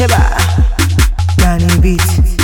Heba, Danny Beat.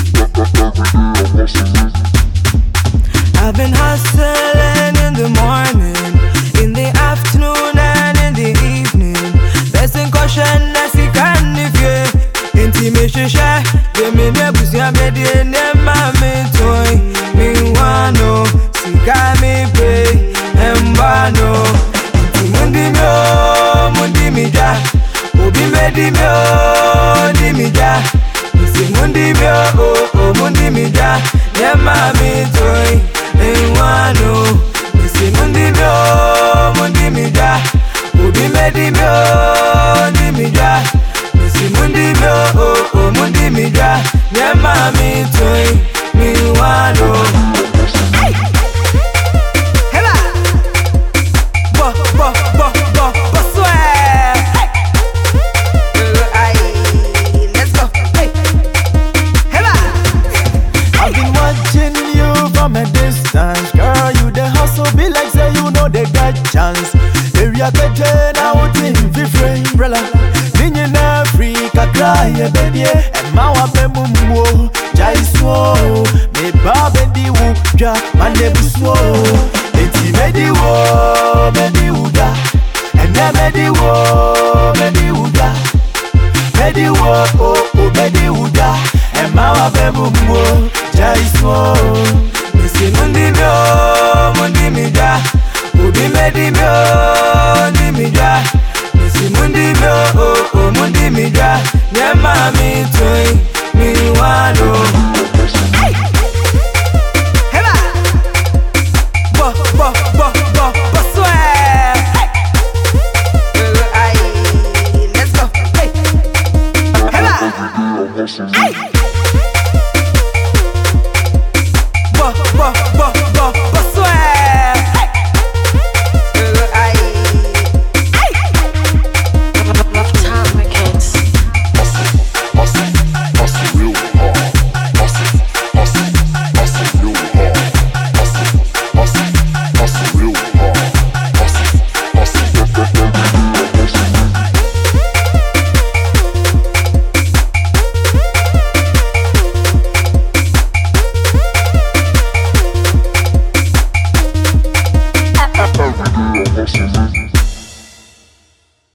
I've been hustling in the morning, in the afternoon and in the evening. Blessing caution as he can if you intimation share. The me nebus ya me de ne mami toy. Me wano, sika me pay, embano. Inti mundi mi o, mundi mi ja. Obi me di mi o, di mi ja. Isi mundi mi o, o, o, mundi mi ja. Ne mami toy. Enwano, isi mundi mi o, mundi mi ja. Obi me di mi o, di mi ja. Isi mundi mi o, o, o, mundi mi ja. Ne mami toy. Mi wano. Heba, bo bo bo bo bo swear. Aye, let's go. Hey, heba. I've been watching you from a distance, girl. You the hustle be like say you know they got chance. Area better now team fi free umbrella. Ninja na Africa cry baby, and my wape mumbo jai so. Me babe di wu ja mane buswo. Eti me di wo me di uda, and then me di wo me di uda. Medi wo o o medi uda Emma wa bemu mwo Jaiso Missy mundi mi o, mundi mi ja. Obi medi mi o, di mi ja. Missy mundi mi o, o, o, mundi mi ja. Nye mami toy, mi wano. Heba, bo bo bo bo bo swear. Aye, let's go. Hey, heba. Hey.